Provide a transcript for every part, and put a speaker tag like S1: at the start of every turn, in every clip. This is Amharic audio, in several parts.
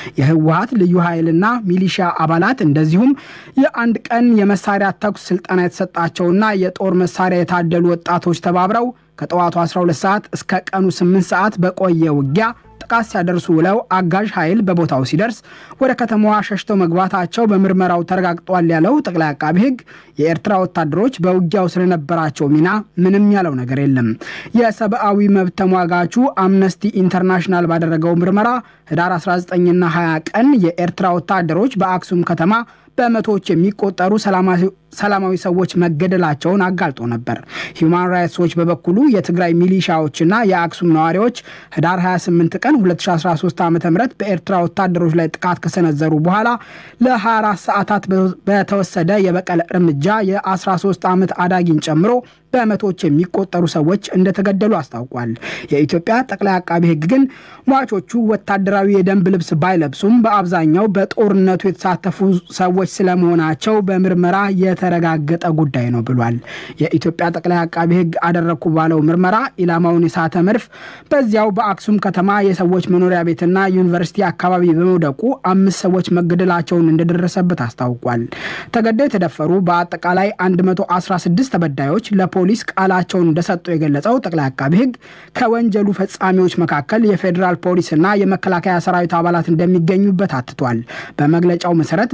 S1: የህወሀት ልዩ ኃይልና ሚሊሻ አባላት እንደዚሁም የአንድ ቀን የመሳሪያ ተኩስ ስልጠና የተሰጣቸውና የጦር መሳሪያ የታደሉ ወጣቶች ተባብረው ከጠዋቱ 12 ሰዓት እስከ ቀኑ 8 ሰዓት በቆየ ውጊያ ጥቃት ሲያደርሱ ውለው አጋዥ ኃይል በቦታው ሲደርስ ወደ ከተማዋ ሸሽተው መግባታቸው በምርመራው ተረጋግጧል ያለው ጠቅላይ አቃቢ ሕግ የኤርትራ ወታደሮች በውጊያው ስለነበራቸው ሚና ምንም ያለው ነገር የለም። የሰብአዊ መብት ተሟጋቹ አምነስቲ ኢንተርናሽናል ባደረገው ምርመራ ህዳር 19ና 20 ቀን የኤርትራ ወታደሮች በአክሱም ከተማ በመቶዎች የሚቆጠሩ ሰላማዊ ሰዎች መገደላቸውን አጋልጦ ነበር። ሂውማን ራይትስ ዎች በበኩሉ የትግራይ ሚሊሻዎችና የአክሱም ነዋሪዎች ህዳር 28 ቀን 2013 ዓ ም በኤርትራ ወታደሮች ላይ ጥቃት ከሰነዘሩ በኋላ ለ24 ሰዓታት በተወሰደ የበቀል እርምጃ የ13 ዓመት አዳጊን ጨምሮ በመቶዎች የሚቆጠሩ ሰዎች እንደተገደሉ አስታውቋል። የኢትዮጵያ ጠቅላይ አቃቢ ሕግ ግን ሟቾቹ ወታደራዊ የደንብ ልብስ ባይለብሱም በአብዛኛው በጦርነቱ የተሳተፉ ሰዎች ስለመሆናቸው በምርመራ የተረጋገጠ ጉዳይ ነው ብሏል። የኢትዮጵያ ጠቅላይ አቃቢ ሕግ አደረግኩ ባለው ምርመራ ኢላማውን የሳተ መድፍ በዚያው በአክሱም ከተማ የሰዎች መኖሪያ ቤትና ዩኒቨርሲቲ አካባቢ በመውደቁ አምስት ሰዎች መገደላቸውን እንደደረሰበት አስታውቋል። ተገደው የተደፈሩ በአጠቃላይ 116 ተበዳዮች ለፖሊስ ቃላቸውን እንደሰጡ የገለጸው ጠቅላይ አቃቢ ሕግ ከወንጀሉ ፈጻሚዎች መካከል የፌዴራል ፖሊስና የመከላከያ ሰራዊት አባላት እንደሚገኙበት አትቷል። በመግለጫው መሰረት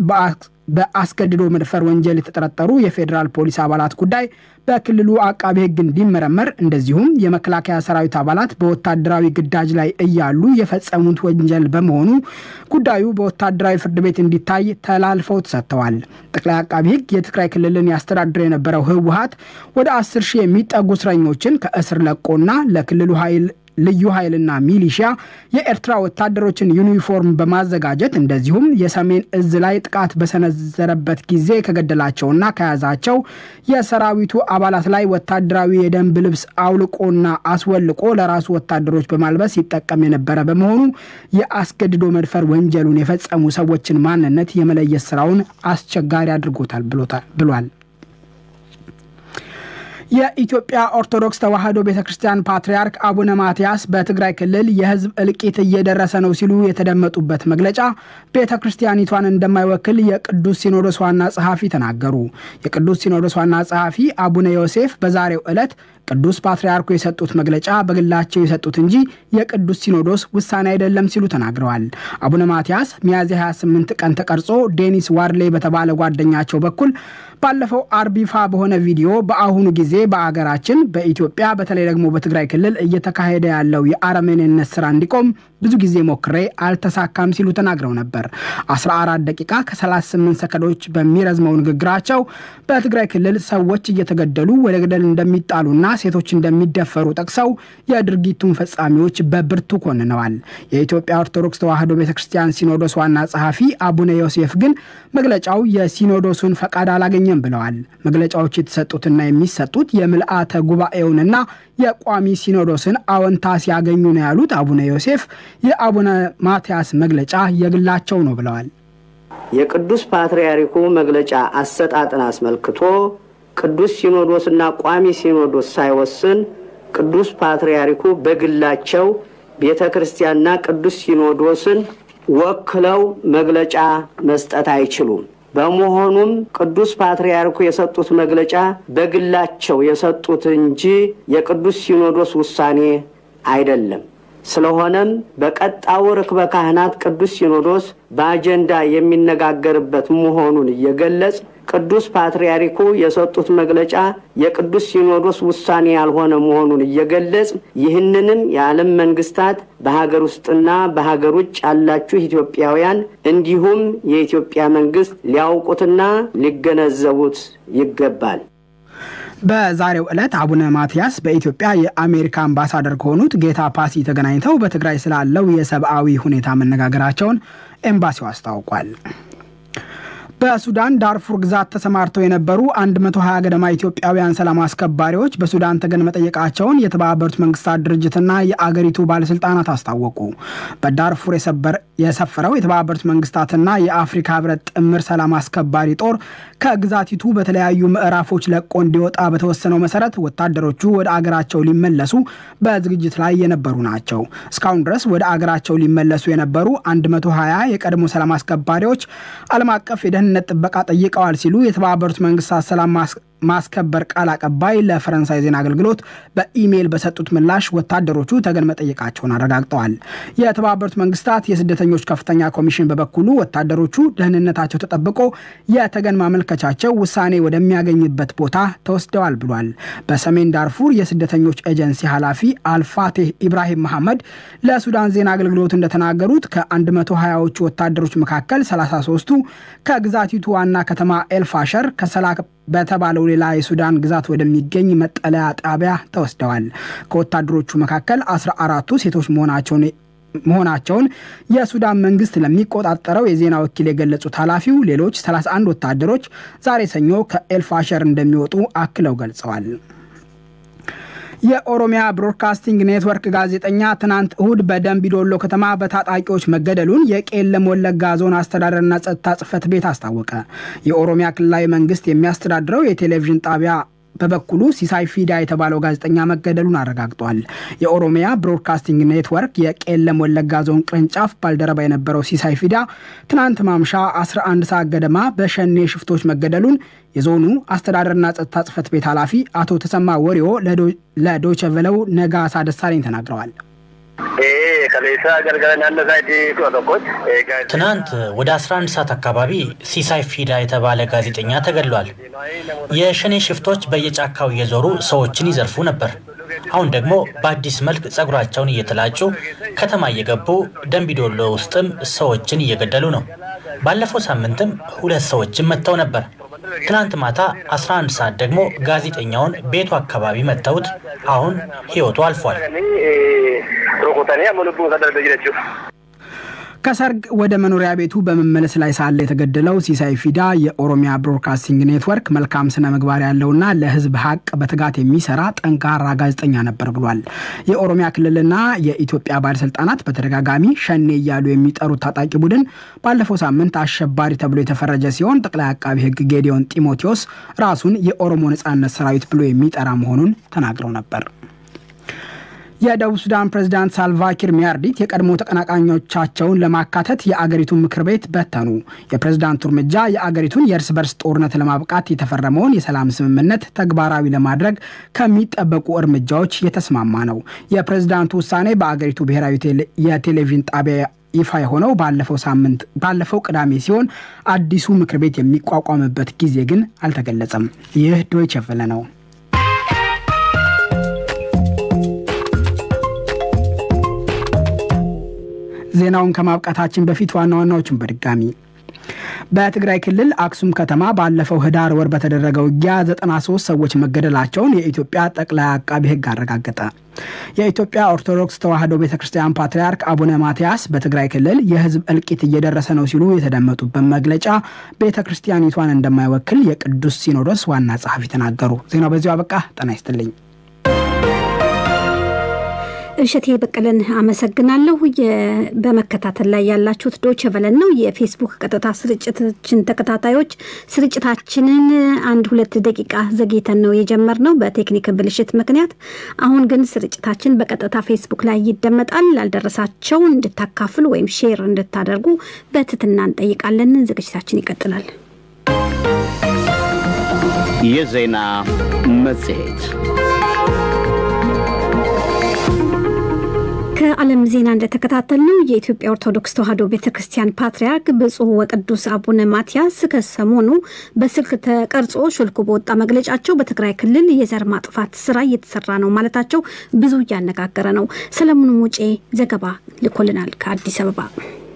S1: በአስገድዶ መድፈር ወንጀል የተጠረጠሩ የፌዴራል ፖሊስ አባላት ጉዳይ በክልሉ አቃቢ ሕግ እንዲመረመር እንደዚሁም የመከላከያ ሰራዊት አባላት በወታደራዊ ግዳጅ ላይ እያሉ የፈጸሙት ወንጀል በመሆኑ ጉዳዩ በወታደራዊ ፍርድ ቤት እንዲታይ ተላልፈው ተሰጥተዋል። ጠቅላይ አቃቢ ሕግ የትግራይ ክልልን ያስተዳድር የነበረው ህወሀት ወደ አስር ሺህ የሚጠጉ እስረኞችን ከእስር ለቆና ለክልሉ ኃይል ልዩ ኃይልና ሚሊሺያ የኤርትራ ወታደሮችን ዩኒፎርም በማዘጋጀት እንደዚሁም የሰሜን እዝ ላይ ጥቃት በሰነዘረበት ጊዜ ከገደላቸውና ከያዛቸው የሰራዊቱ አባላት ላይ ወታደራዊ የደንብ ልብስ አውልቆና አስወልቆ ለራሱ ወታደሮች በማልበስ ይጠቀም የነበረ በመሆኑ የአስገድዶ መድፈር ወንጀሉን የፈጸሙ ሰዎችን ማንነት የመለየት ስራውን አስቸጋሪ አድርጎታል ብሏል። የኢትዮጵያ ኦርቶዶክስ ተዋሕዶ ቤተ ክርስቲያን ፓትርያርክ አቡነ ማትያስ በትግራይ ክልል የሕዝብ እልቂት እየደረሰ ነው ሲሉ የተደመጡበት መግለጫ ቤተ ክርስቲያኒቷን እንደማይወክል የቅዱስ ሲኖዶስ ዋና ጸሐፊ ተናገሩ። የቅዱስ ሲኖዶስ ዋና ጸሐፊ አቡነ ዮሴፍ በዛሬው ዕለት ቅዱስ ፓትርያርኩ የሰጡት መግለጫ በግላቸው የሰጡት እንጂ የቅዱስ ሲኖዶስ ውሳኔ አይደለም ሲሉ ተናግረዋል። አቡነ ማትያስ ሚያዝያ 28 ቀን ተቀርጾ ዴኒስ ዋርሌ በተባለ ጓደኛቸው በኩል ባለፈው አርብ ይፋ በሆነ ቪዲዮ በአሁኑ ጊዜ በአገራችን በኢትዮጵያ በተለይ ደግሞ በትግራይ ክልል እየተካሄደ ያለው የአረመኔነት ስራ እንዲቆም ብዙ ጊዜ ሞክሬ አልተሳካም ሲሉ ተናግረው ነበር። 14 ደቂቃ ከ38 ሰከንዶች በሚረዝመው ንግግራቸው በትግራይ ክልል ሰዎች እየተገደሉ ወደ ገደል እንደሚጣሉና ሴቶች እንደሚደፈሩ ጠቅሰው የድርጊቱን ፈጻሚዎች በብርቱ ኮንነዋል። የኢትዮጵያ ኦርቶዶክስ ተዋሕዶ ቤተ ክርስቲያን ሲኖዶስ ዋና ጸሐፊ አቡነ ዮሴፍ ግን መግለጫው የሲኖዶሱን ፈቃድ አላገኘም ብለዋል። መግለጫዎች የተሰጡትና የሚሰጡት የምልአተ ጉባኤውንና የቋሚ ሲኖዶስን አዎንታ ሲያገኙ ነው ያሉት አቡነ ዮሴፍ የአቡነ ማትያስ መግለጫ የግላቸው ነው ብለዋል።
S2: የቅዱስ ፓትርያርኩ መግለጫ አሰጣጥን አስመልክቶ ቅዱስ ሲኖዶስና ቋሚ ሲኖዶስ ሳይወስን ቅዱስ ፓትርያርኩ በግላቸው ቤተ ክርስቲያንና ቅዱስ ሲኖዶስን ወክለው መግለጫ መስጠት አይችሉም። በመሆኑም ቅዱስ ፓትርያርኩ የሰጡት መግለጫ በግላቸው የሰጡት እንጂ የቅዱስ ሲኖዶስ ውሳኔ አይደለም። ስለሆነም በቀጣዩ ርክበ ካህናት ቅዱስ ሲኖዶስ በአጀንዳ የሚነጋገርበት መሆኑን እየገለጽ ቅዱስ ፓትርያርኩ የሰጡት መግለጫ የቅዱስ ሲኖዶስ ውሳኔ ያልሆነ መሆኑን እየገለጽ ይህንንም የዓለም መንግስታት በሀገር ውስጥና በሀገር ውጭ ያላችሁ ኢትዮጵያውያን እንዲሁም የኢትዮጵያ መንግስት ሊያውቁትና ሊገነዘቡት ይገባል።
S1: በዛሬው ዕለት አቡነ ማትያስ በኢትዮጵያ የአሜሪካ አምባሳደር ከሆኑት ጌታ ፓሲ ተገናኝተው በትግራይ ስላለው የሰብአዊ ሁኔታ መነጋገራቸውን ኤምባሲው አስታውቋል። በሱዳን ዳርፉር ግዛት ተሰማርተው የነበሩ 120 ገደማ ኢትዮጵያውያን ሰላም አስከባሪዎች በሱዳን ተገን መጠየቃቸውን የተባበሩት መንግስታት ድርጅትና የአገሪቱ ባለስልጣናት አስታወቁ። በዳርፉር የሰፈረው የተባበሩት መንግስታትና የአፍሪካ ህብረት ጥምር ሰላም አስከባሪ ጦር ከግዛቲቱ በተለያዩ ምዕራፎች ለቆ እንዲወጣ በተወሰነው መሰረት ወታደሮቹ ወደ አገራቸው ሊመለሱ በዝግጅት ላይ የነበሩ ናቸው። እስካሁን ድረስ ወደ አገራቸው ሊመለሱ የነበሩ 120 የቀድሞ ሰላም አስከባሪዎች ዓለም አቀፍ የደህንነት ጥበቃ ጠይቀዋል ሲሉ የተባበሩት መንግስታት ሰላም ማስከበር ቃል አቀባይ ለፈረንሳይ ዜና አገልግሎት በኢሜይል በሰጡት ምላሽ ወታደሮቹ ተገን መጠየቃቸውን አረጋግጠዋል። የተባበሩት መንግስታት የስደተኞች ከፍተኛ ኮሚሽን በበኩሉ ወታደሮቹ ደህንነታቸው ተጠብቆ የተገን ማመልከቻቸው ውሳኔ ወደሚያገኝበት ቦታ ተወስደዋል ብሏል። በሰሜን ዳርፉር የስደተኞች ኤጀንሲ ኃላፊ አልፋቴህ ኢብራሂም መሐመድ ለሱዳን ዜና አገልግሎት እንደተናገሩት ከ120ዎቹ ወታደሮች መካከል 33ቱ ከግዛቲቱ ዋና ከተማ ኤልፋሸር ከሰላ በተባለው ሌላ የሱዳን ግዛት ወደሚገኝ መጠለያ ጣቢያ ተወስደዋል። ከወታደሮቹ መካከል አስራ አራቱ ሴቶች መሆናቸውን መሆናቸውን የሱዳን መንግስት ለሚቆጣጠረው የዜና ወኪል የገለጹት ኃላፊው ሌሎች 31 ወታደሮች ዛሬ ሰኞ ከኤልፋሸር እንደሚወጡ አክለው ገልጸዋል። የኦሮሚያ ብሮድካስቲንግ ኔትወርክ ጋዜጠኛ ትናንት እሁድ በደንቢዶሎ ከተማ በታጣቂዎች መገደሉን የቄለም ወለጋ ዞን አስተዳደርና ጸጥታ ጽሕፈት ቤት አስታወቀ። የኦሮሚያ ክልላዊ መንግስት የሚያስተዳድረው የቴሌቪዥን ጣቢያ በበኩሉ ሲሳይ ፊዳ የተባለው ጋዜጠኛ መገደሉን አረጋግጧል። የኦሮሚያ ብሮድካስቲንግ ኔትወርክ የቄለም ወለጋ ዞን ቅርንጫፍ ባልደረባ የነበረው ሲሳይ ፊዳ ትናንት ማምሻ 11 ሰዓት ገደማ በሸኔ ሽፍቶች መገደሉን የዞኑ አስተዳደርና ጸጥታ ጽሕፈት ቤት ኃላፊ አቶ ተሰማ ወሪዮ ለዶይቼ ቬለው ነጋሳ ደሳለኝ ተናግረዋል።
S3: ትናንት ወደ 11 ሰዓት አካባቢ ሲሳይ ፊዳ የተባለ ጋዜጠኛ ተገድሏል። የሸኔ ሽፍቶች በየጫካው እየዞሩ ሰዎችን ይዘርፉ ነበር። አሁን ደግሞ በአዲስ መልክ ጸጉራቸውን እየተላጩ ከተማ እየገቡ ደንቢዶሎ ውስጥም ሰዎችን እየገደሉ ነው። ባለፈው ሳምንትም ሁለት ሰዎችን መጥተው ነበር። ትናንት ማታ 11 ሰዓት ደግሞ ጋዜጠኛውን ቤቱ አካባቢ መጥተውት አሁን ሕይወቱ አልፏል።
S1: ከሰርግ ወደ መኖሪያ ቤቱ በመመለስ ላይ ሳለ የተገደለው ሲሳይ ፊዳ የኦሮሚያ ብሮድካስቲንግ ኔትወርክ መልካም ስነ ምግባር ያለውና ለሕዝብ ሀቅ በትጋት የሚሰራ ጠንካራ ጋዜጠኛ ነበር ብሏል። የኦሮሚያ ክልልና የኢትዮጵያ ባለስልጣናት በተደጋጋሚ ሸኔ እያሉ የሚጠሩት ታጣቂ ቡድን ባለፈው ሳምንት አሸባሪ ተብሎ የተፈረጀ ሲሆን ጠቅላይ አቃቢ ሕግ ጌዲዮን ጢሞቴዎስ ራሱን የኦሮሞ ነጻነት ሰራዊት ብሎ የሚጠራ መሆኑን ተናግረው ነበር። የደቡብ ሱዳን ፕሬዝዳንት ሳልቫኪር ሚያርዲት የቀድሞ ተቀናቃኞቻቸውን ለማካተት የአገሪቱን ምክር ቤት በተኑ። የፕሬዝዳንቱ እርምጃ የአገሪቱን የእርስ በርስ ጦርነት ለማብቃት የተፈረመውን የሰላም ስምምነት ተግባራዊ ለማድረግ ከሚጠበቁ እርምጃዎች የተስማማ ነው። የፕሬዝዳንቱ ውሳኔ በአገሪቱ ብሔራዊ የቴሌቪዥን ጣቢያ ይፋ የሆነው ባለፈው ሳምንት ባለፈው ቅዳሜ ሲሆን አዲሱ ምክር ቤት የሚቋቋምበት ጊዜ ግን አልተገለጸም። ይህ ዶይቸ ቬለ ነው። ዜናውን ከማብቃታችን በፊት ዋና ዋናዎቹን በድጋሚ በትግራይ ክልል አክሱም ከተማ ባለፈው ህዳር ወር በተደረገው ውጊያ 93 ሰዎች መገደላቸውን የኢትዮጵያ ጠቅላይ አቃቢ ሕግ አረጋገጠ። የኢትዮጵያ ኦርቶዶክስ ተዋሕዶ ቤተ ክርስቲያን ፓትርያርክ አቡነ ማትያስ በትግራይ ክልል የህዝብ እልቂት እየደረሰ ነው ሲሉ የተደመጡበት መግለጫ ቤተ ክርስቲያኒቷን እንደማይወክል የቅዱስ ሲኖዶስ ዋና ጸሐፊ ተናገሩ። ዜናው በዚሁ አበቃ። ጤና ይስጥልኝ።
S4: እሸቴ በቀለን አመሰግናለሁ። በመከታተል ላይ ያላችሁት ዶቼ ቬለን ነው። የፌስቡክ ቀጥታ ስርጭታችን ተከታታዮች ስርጭታችንን አንድ ሁለት ደቂቃ ዘግይተን ነው የጀመርነው በቴክኒክ ብልሽት ምክንያት። አሁን ግን ስርጭታችን በቀጥታ ፌስቡክ ላይ ይደመጣል። ላልደረሳቸው እንድታካፍሉ ወይም ሼር እንድታደርጉ በትህትና እንጠይቃለን። ዝግጅታችን ይቀጥላል።
S5: የዜና መጽሔት
S4: ከዓለም ዜና እንደተከታተልነው የኢትዮጵያ ኦርቶዶክስ ተዋሕዶ ቤተ ክርስቲያን ፓትርያርክ ብፁዕ ወቅዱስ አቡነ ማትያስ ከሰሞኑ በስልክ ተቀርጾ ሾልኮ በወጣ መግለጫቸው በትግራይ ክልል የዘር ማጥፋት ስራ እየተሰራ ነው ማለታቸው ብዙ እያነጋገረ ነው። ሰለሞን ሙጬ ዘገባ ልኮልናል ከአዲስ አበባ።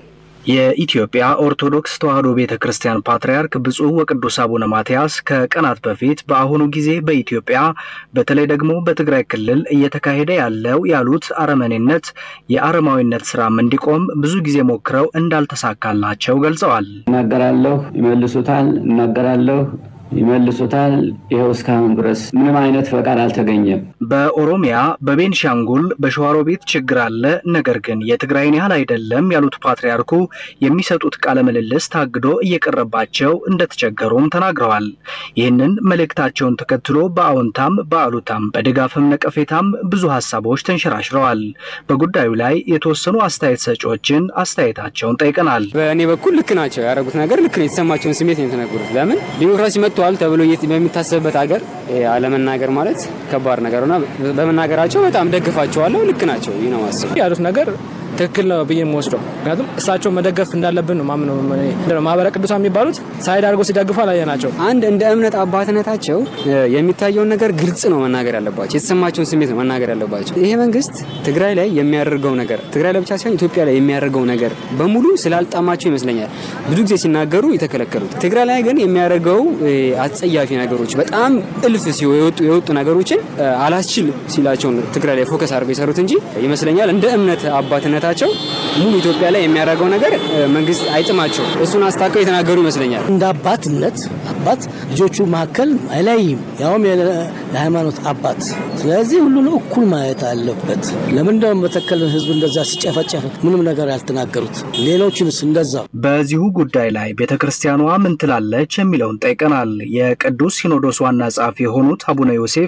S6: የኢትዮጵያ ኦርቶዶክስ ተዋሕዶ ቤተ ክርስቲያን ፓትርያርክ ብፁዕ ወቅዱስ አቡነ ማትያስ ከቀናት በፊት በአሁኑ ጊዜ በኢትዮጵያ በተለይ ደግሞ በትግራይ ክልል እየተካሄደ ያለው ያሉት አረመኔነት፣ የአረማዊነት ስራም እንዲቆም ብዙ ጊዜ ሞክረው እንዳልተሳካላቸው ገልጸዋል።
S7: እናገራለሁ፣ ይመልሱታል፣ እናገራለሁ ይመልሱታል። ይኸው እስካሁን ድረስ ምንም አይነት ፈቃድ አልተገኘም።
S6: በኦሮሚያ፣ በቤንሻንጉል፣ በሸዋሮቢት ችግር አለ፣ ነገር ግን የትግራይን ያህል አይደለም ያሉት ፓትርያርኩ የሚሰጡት ቃለ ምልልስ ታግዶ እየቀረባቸው እንደተቸገሩም ተናግረዋል። ይህንን መልእክታቸውን ተከትሎ በአዎንታም በአሉታም በድጋፍም ነቀፌታም ብዙ ሀሳቦች ተንሸራሽረዋል። በጉዳዩ ላይ የተወሰኑ አስተያየት ሰጪዎችን አስተያየታቸውን ጠይቀናል።
S8: በእኔ በኩል ልክ ናቸው ያደረጉት ነገር ልክ ነው። የተሰማቸውን ስሜት ነው የተናገሩት። ለምን ዲሞክራሲ መጥቷል ተብሎ በሚታሰብበት ሀገር አለመናገር ማለት ከባድ ነገር እና በመናገራቸው በጣም ደግፋቸዋለሁ። ልክ ናቸው ይህ ነው ማስብ
S9: ያሉት ነገር ትክክል ነው ብዬ የምወስደው ምክንያቱም እሳቸው መደገፍ እንዳለብን ነው ማምነው። ማህበረ ቅዱሳን የሚባሉት ሳይድ አድርገው ሲደግፉ አላየናቸው።
S8: አንድ እንደ እምነት አባትነታቸው የሚታየውን ነገር ግልጽ ነው መናገር ያለባቸው፣ የተሰማቸውን ስሜት ነው መናገር ያለባቸው። ይሄ መንግስት ትግራይ ላይ የሚያደርገው ነገር ትግራይ ላይ ብቻ ሳይሆን ኢትዮጵያ ላይ የሚያደርገው ነገር በሙሉ ስላልጣማቸው ይመስለኛል ብዙ ጊዜ ሲናገሩ የተከለከሉት። ትግራይ ላይ ግን የሚያደርገው አጸያፊ ነገሮች በጣም እልፍ የወጡ ነገሮችን አላስችል ሲላቸው ትግራይ ላይ ፎከስ አድርገው የሰሩት እንጂ ይመስለኛል እንደ እምነት አባትነት ቸው ሙሉ ኢትዮጵያ ላይ የሚያደርገው ነገር መንግስት አይጥማቸው እሱን አስታከው የተናገሩ ይመስለኛል።
S10: እንደ አባትነት አባት ልጆቹ መካከል አይለይም፣ ያውም የሃይማኖት አባት። ስለዚህ ሁሉን እኩል ማየት አለበት። ለምንድነው መተከልን ህዝብ እንደዛ ሲጨፈጨፍ ምንም ነገር ያልተናገሩት? ሌሎችንስ እንደዛ።
S6: በዚሁ ጉዳይ ላይ ቤተ ክርስቲያኗ ምን ትላለች የሚለውን ጠይቀናል። የቅዱስ ሲኖዶስ ዋና ጸሐፊ የሆኑት አቡነ ዮሴፍ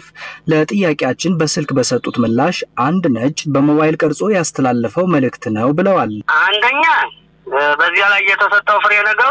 S6: ለጥያቄያችን በስልክ በሰጡት ምላሽ አንድ ነጭ በሞባይል ቀርጾ ያስተላለፈው መልእክት ነው ብለዋል።
S2: አንደኛ በዚያ ላይ የተሰጠው ፍሬ ነገሩ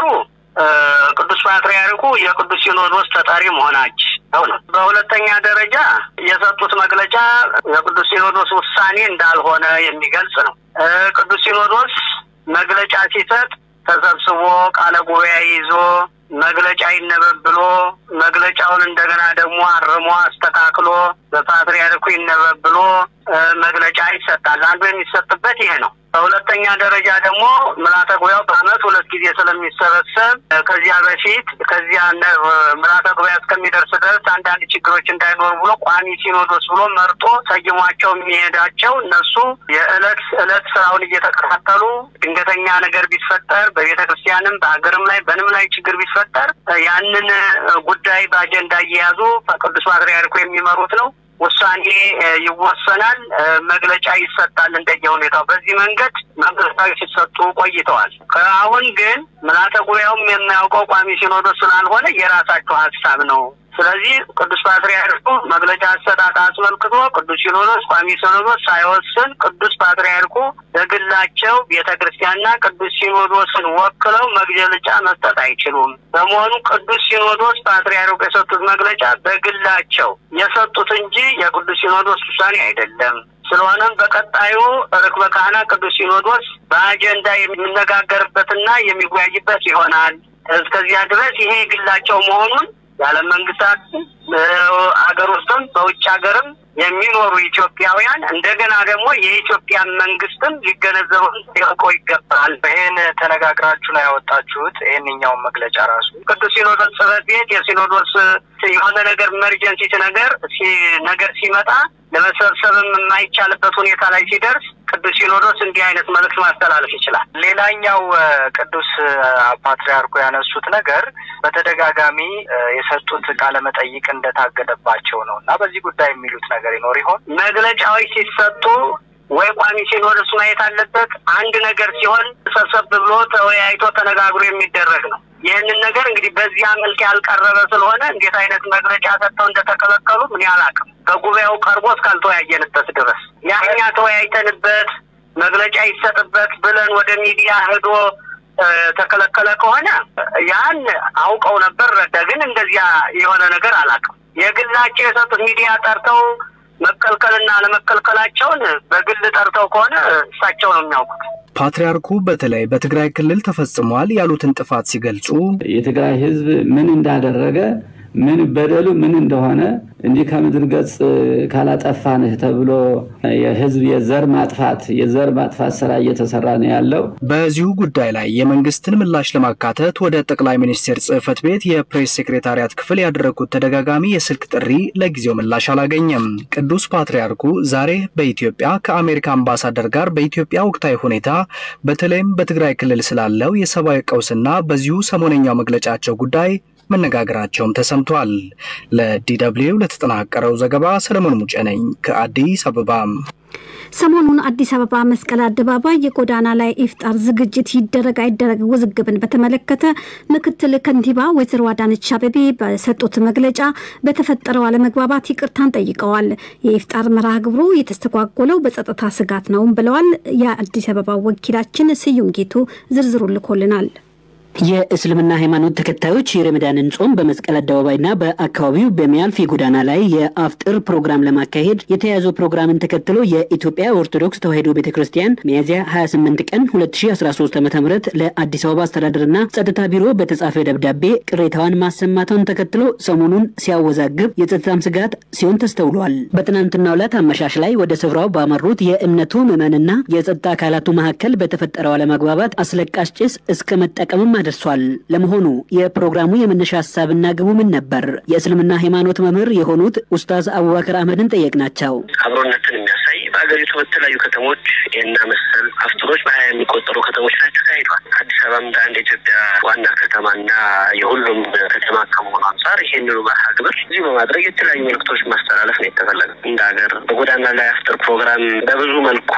S2: ቅዱስ ፓትርያርኩ የቅዱስ ሲኖዶስ ተጠሪ መሆናቸው ነው። በሁለተኛ ደረጃ የሰጡት መግለጫ የቅዱስ ሲኖዶስ ውሳኔ እንዳልሆነ የሚገልጽ ነው። ቅዱስ ሲኖዶስ መግለጫ ሲሰጥ ተሰብስቦ ቃለ ጉባኤ ይዞ መግለጫ ይነበብ ብሎ መግለጫውን እንደገና ደግሞ አርሞ አስተካክሎ በፓትርያርኩ ይነበብ ብሎ መግለጫ ይሰጣል። አንዱ የሚሰጥበት ይሄ ነው። በሁለተኛ ደረጃ ደግሞ ምልዓተ ጉባኤው በዓመት ሁለት ጊዜ ስለሚሰበሰብ ከዚያ በፊት ከዚያ ምልዓተ ጉባኤ እስከሚደርስ ድረስ አንዳንድ ችግሮች እንዳይኖሩ ብሎ ቋሚ ሲኖዶስ ብሎ መርጦ ሰይሟቸው የሚሄዳቸው እነሱ የዕለት ዕለት ስራውን እየተከታተሉ ድንገተኛ ነገር ቢፈጠር በቤተ ክርስቲያንም በሀገርም ላይ በንም ላይ ችግር ቢፈጠር ያንን ጉዳይ በአጀንዳ እየያዙ ቅዱስ ፓትርያርኩ የሚመሩት ነው። ውሳኔ ይወሰናል፣ መግለጫ ይሰጣል እንደየ ሁኔታው። በዚህ መንገድ መግለጫዎች ሲሰጡ ቆይተዋል። አሁን ግን ምልዓተ ጉባኤውም የሚያውቀው ቋሚ ሲኖዶስ ስላልሆነ የራሳቸው ሀሳብ ነው። ስለዚህ ቅዱስ ፓትርያርኩ መግለጫ አሰጣጥ አስመልክቶ ቅዱስ ሲኖዶስ ቋሚ ሲኖዶስ ሳይወስን ቅዱስ ፓትርያርኩ በግላቸው ቤተ ክርስቲያንና ቅዱስ ሲኖዶስን ወክለው መግለጫ መስጠት አይችሉም። በመሆኑ ቅዱስ ሲኖዶስ ፓትርያርኩ የሰጡት መግለጫ በግላቸው የሰጡት እንጂ የቅዱስ ሲኖዶስ ውሳኔ አይደለም። ስለሆነም በቀጣዩ ርክበ ካህናት ቅዱስ ሲኖዶስ በአጀንዳ የሚነጋገርበትና የሚወያይበት ይሆናል። እስከዚያ ድረስ ይሄ ግላቸው መሆኑን የዓለም መንግስታት አገር ውስጥም በውጭ ሀገርም የሚኖሩ ኢትዮጵያውያን እንደገና ደግሞ የኢትዮጵያ መንግስትም ሊገነዘበው ሊያውቀው ይገባል።
S11: ይህን ተነጋግራችሁ ነው ያወጣችሁት? ይህንኛውን መግለጫ ራሱ
S2: ቅዱስ ሲኖዶስ ጽሕፈት ቤት የሲኖዶስ የሆነ ነገር ኢመርጀንሲ ነገር ነገር ሲመጣ ለመሰብሰብም የማይቻልበት ሁኔታ ላይ ሲደርስ ቅዱስ ሲኖዶስ እንዲህ አይነት መልእክት ማስተላለፍ ይችላል።
S11: ሌላኛው ቅዱስ ፓትርያርኩ ያነሱት ነገር በተደጋጋሚ የሰጡት ቃለ መጠይቅ እንደታገደባቸው ነው እና በዚህ ጉዳይ የሚሉት ነገር ይኖር ይሆን?
S2: መግለጫዎች ሲሰጡ ወይ ቋሚ ሲኖዶስ ማየት አለበት። አንድ ነገር ሲሆን ሰብሰብ ብሎ ተወያይቶ ተነጋግሮ የሚደረግ ነው። ይህንን ነገር እንግዲህ በዚያ መልክ ያልቀረበ ስለሆነ እንዴት አይነት መግለጫ ሰጥተው እንደተከለከሉ ምን አላውቅም። በጉባኤው ቀርቦ እስካልተወያየንበት ድረስ ያ እኛ ተወያይተንበት መግለጫ ይሰጥበት ብለን ወደ ሚዲያ ሄዶ ተከለከለ ከሆነ ያን አውቀው ነበር ረዳ። ግን እንደዚያ የሆነ ነገር አላውቅም። የግላቸው የሰጡት ሚዲያ ጠርተው መከልከልና አለመከልከላቸውን በግል ጠርተው ከሆነ እሳቸው ነው የሚያውቁት።
S6: ፓትርያርኩ በተለይ በትግራይ ክልል ተፈጽሟል ያሉትን ጥፋት ሲገልጹ
S7: የትግራይ ሕዝብ ምን እንዳደረገ ምን በደሉ ምን እንደሆነ እንዲህ ከምድር ገጽ ካላጠፋንህ ተብሎ የህዝብ የዘር ማጥፋት የዘር ማጥፋት ስራ እየተሰራ ነው ያለው።
S6: በዚሁ ጉዳይ ላይ የመንግስትን ምላሽ ለማካተት ወደ ጠቅላይ ሚኒስቴር ጽህፈት ቤት የፕሬስ ሴክሬታሪያት ክፍል ያደረጉት ተደጋጋሚ የስልክ ጥሪ ለጊዜው ምላሽ አላገኘም። ቅዱስ ፓትርያርኩ ዛሬ በኢትዮጵያ ከአሜሪካ አምባሳደር ጋር በኢትዮጵያ ወቅታዊ ሁኔታ በተለይም በትግራይ ክልል ስላለው የሰብአዊ ቀውስና በዚሁ ሰሞነኛው መግለጫቸው ጉዳይ መነጋገራቸውም ተሰምቷል። ለዲደብልዩ ለተጠናቀረው ዘገባ ሰለሞን ሙጬ ነኝ ከአዲስ አበባ።
S4: ሰሞኑን አዲስ አበባ መስቀል አደባባይ የጎዳና ላይ ኢፍጣር ዝግጅት ይደረግ አይደረግ ውዝግብን በተመለከተ ምክትል ከንቲባ ወይዘሮ አዳነች አቤቤ በሰጡት መግለጫ በተፈጠረው አለመግባባት ይቅርታን ጠይቀዋል። የኢፍጣር መርሃ ግብሩ የተስተጓጎለው በጸጥታ ስጋት ነውም ብለዋል። የአዲስ አበባ ወኪላችን ስዩም ጌቱ ዝርዝሩ ልኮልናል።
S12: የእስልምና ሃይማኖት ተከታዮች የረመዳንን ጾም በመስቀል አደባባይና በአካባቢው በሚያልፍ የጎዳና ላይ የአፍጥር ፕሮግራም ለማካሄድ የተያዘው ፕሮግራምን ተከትሎ የኢትዮጵያ ኦርቶዶክስ ተዋሕዶ ቤተ ክርስቲያን ሚያዝያ 28 ቀን 2013 ዓ ም ለአዲስ አበባ አስተዳደርና ጸጥታ ቢሮ በተጻፈ ደብዳቤ ቅሬታዋን ማሰማቷን ተከትሎ ሰሞኑን ሲያወዛግብ የጸጥታም ስጋት ሲሆን ተስተውሏል። በትናንትናው ዕለት አመሻሽ ላይ ወደ ስፍራው ባመሩት የእምነቱ ምዕመንና የጸጥታ አካላቱ መካከል በተፈጠረው አለመግባባት አስለቃሽ ጭስ እስከ መጠቀምም ደርሷል። ለመሆኑ የፕሮግራሙ የመነሻ ሀሳብና ግቡ ምን ነበር? የእስልምና ሃይማኖት መምህር የሆኑት ኡስታዝ አቡበከር አህመድን ጠየቅናቸው።
S2: አብሮነትን የሚያሳይ በሀገሪቱ በተለያዩ ከተሞች ይህና መሰል አፍጥሮች በሀያ የሚቆጠሩ ከተሞች ላይ ተካሂዷል። አዲስ አበባ እንደ አንድ የኢትዮጵያ ዋና ከተማና የሁሉም ከተማ ከመሆኑ አንጻር ይህንኑ መርሃ ግብር እዚህ በማድረግ የተለያዩ መልዕክቶች ማስተላለፍ ነው የተፈለገ። እንደ ሀገር በጎዳና ላይ አፍጥር ፕሮግራም በብዙ መልኩ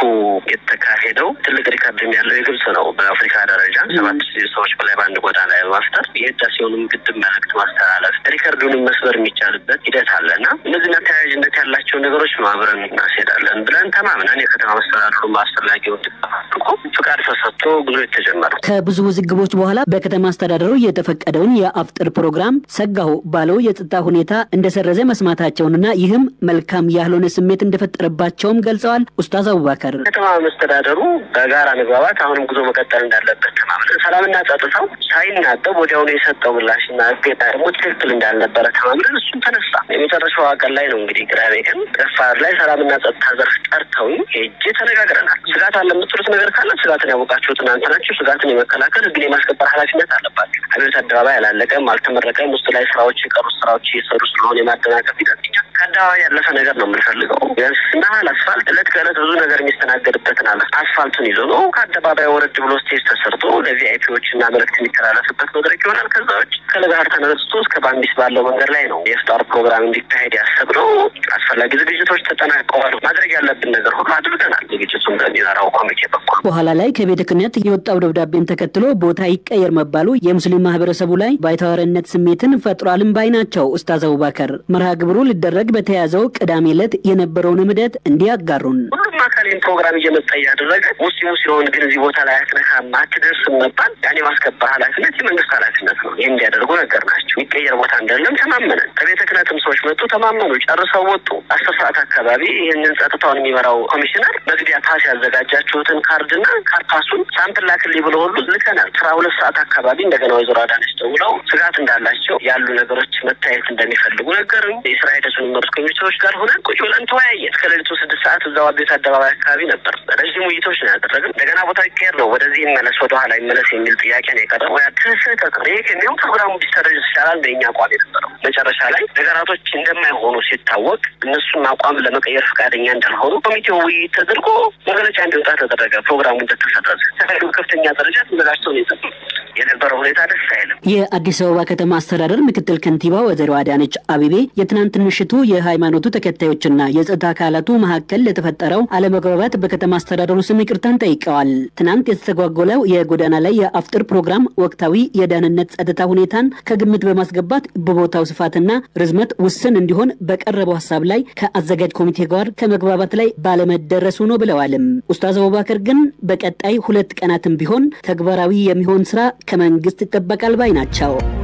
S2: የተካሄደው ትልቅ ሪካርድም ያለው የግብጽ ነው። በአፍሪካ ደረጃ ሰባት ሺህ ሰዎች በላይ በአንድ ጎዳና ላይ በማፍጠር የህዳሴውንም ግድብ መልዕክት ማስተላለፍ ሪከርዱንም መስበር የሚቻልበት ሂደት አለ እና እነዚህና ተያያዥነት ያላቸውን ነገሮች ነው አብረን እናስሄዳለን ብለን ተማምነን የከተማ መስተዳድሩ አስፈላጊውን ድጋፍ ፍቃድ ተሰጥቶ ጉዞ የተጀመረው
S12: ከብዙ ውዝግቦች በኋላ በከተማ አስተዳደሩ የተፈቀደውን የአፍጥር ፕሮግራም ሰጋሁ ባለው የጸጥታ ሁኔታ እንደሰረዘ መስማታቸውንና ይህም መልካም ያልሆነ ስሜት እንደፈጠረባቸውም ገልጸዋል። ኡስታዝ አቡባከር
S2: ከተማ መስተዳደሩ በጋራ መግባባት አሁንም ጉዞ መቀጠል እንዳለበት ተማምነን ሰላምና ጸጥታው ሳይናበብ ወዲያውኑ የሰጠው ምላሽና እገዳ ደግሞ ትክክል እንዳልነበረ ተማምነን እሱም ተነሳ። የመጨረሻው ቀን ላይ ነው እንግዲህ ቅዳሜ ቀን ረፋድ ላይ ሰላምና ጸጥታ ዘርፍ ጠርተው ሄጄ ተነጋግረናል። ስጋት አለ የምትሉት ነገር ካለ ስጋትን ያወቃችሁት እናንተ ናችሁ። ስጋትን የመከላከል ህግን የማስከበር ኃላፊነት አለባችሁ። አብዮት አደባባይ አላለቀም፣ አልተመረቀም። ውስጥ ላይ ስራዎች የቀሩት ስራዎች እየሰሩ ስለሆነ የማደናቀፍ ሂደት ከአደባባይ ያለፈ ነገር ነው የምንፈልገው። ቢያንስ ናህል አስፋልት እለት ከእለት ብዙ ነገር የሚስተናገድበትን አለ አስፋልቱን ይዞ ነው ከአደባባይ ወረድ ብሎ ስቴጅ ተሰርቶ ለቪአይፒዎች እና መልዕክት የሚተላለፍበት መድረክ ይሆናል። ከዛ ውጭ ከለጋር ተነስቶ እስከ ባምቢስ ባለው መንገድ ላይ ነው የፍጣር ፕሮግራም እንዲካሄድ ያሰብነው። አስፈላጊ ዝግጅቶች ተጠናቀዋል። ማድረግ ያለብን ነገር ሁሉ አድርገናል። ዝግጅቱን በሚመራው ኮሚቴ በኩል
S12: በኋላ ላይ ከቤተ ክህነት የወጣው ደብዳቤን ተከትሎ ቦታ ይቀየር መባሉ የሙስሊም ማህበረሰቡ ላይ ባይተዋርነት ስሜትን ፈጥሯልም ባይ ናቸው ኡስታዝ አቡባከር። መርሃ ግብሩ ሊደረግ በተያዘው ቅዳሜ ዕለት የነበረውን እምደት እንዲያጋሩን
S2: ሁሉም አካል ይህን ፕሮግራም እየመጣ እያደረገ ሙስሊሙ ሲሆን ግን እዚህ ቦታ ላይ አትነካም አትደርስም መባል ያኔ ማስከበር ኃላፊነት የመንግስት ኃላፊነት ነው። ይህ እንዲያደርጉ ነገር ናቸው። የሚቀየር ቦታ እንደለም ተማመነን። ከቤተ ክህነትም ሰዎች መጡ፣ ተማመኑ፣ ጨርሰው ወጡ። አስር ሰዓት አካባቢ ይህንን ጸጥታውን የሚመራው ኮሚሽነር መግቢያ ፓስ ያዘጋጃችሁትን ካርድና ካርፓሱን ሳምፕል ላክልኝ ብሎ ሁሉ ልከናል። አስራ ሁለት ሰዓት አካባቢ እንደገና ወይዘሮ አዳነች ደውለው ስጋት እንዳላቸው ያሉ ነገሮች መታየት እንደሚፈልጉ ነገርም የስራ ሂደቱን የሚመሩት ኮሚቴዎች ጋር ሆነን ቁጭ ብለን ተወያየን። እስከ ሌሊቱ ስድስት ሰዓት እዛው አቤት አደባባይ አካባቢ ነበር። ረዥም ውይይቶች ነው ያደረግን። እንደገና ቦታ ይቀየር ነው ወደዚህ ይመለስ ወደኋላ ይመለስ የሚል ጥያቄ ነው የቀረበው። ያ ስህተት ነው። ይህ ከሚሆን ፕሮግራሙ ቢሰረዝ ይሻላል በእኛ አቋም የነበረው። መጨረሻ ላይ ነገራቶች እንደማይሆኑ ሲታወቅ እነሱን አቋም ለመቀየር ፈቃደኛ እንዳልሆኑ ኮሚቴው ውይይት ተደርጎ መግለጫ እንዲወጣ ተደረገ። ፕሮግራሙ እንደተሰረዘ ተፈሉ ከፍተኛ ደረጃ ተዘጋጅተው ነው የጠበቁት። የነበረው ሁኔታ ደስ አይልም።
S12: የአዲስ አበባ ከተማ አስተዳደር ምክትል ከንቲባ ወይዘሮ አዳነች አቤቤ የትናንት ምሽቱ የሃይማኖቱ ተከታዮችና የጸጥታ አካላቱ መካከል ለተፈጠረው አለመግባባት በከተማ አስተዳደሩ ስም ይቅርታን ጠይቀዋል። ትናንት የተስተጓጎለው የጎዳና ላይ የአፍጥር ፕሮግራም ወቅታዊ የደህንነት ጸጥታ ሁኔታን ከግምት በማስገባት በቦታው ስፋትና ርዝመት ውስን እንዲሆን በቀረበው ሀሳብ ላይ ከአዘጋጅ ኮሚቴ ጋር ከመግባባት ላይ ባለመደረሱ ነው ብለዋልም። ኡስታዝ አቡባከር ግን በቀጣይ ሁለት ቀናትም ቢሆን ተግባራዊ የሚሆን ስራ ከመንግስት ይጠበቃል ባይ ናቸው።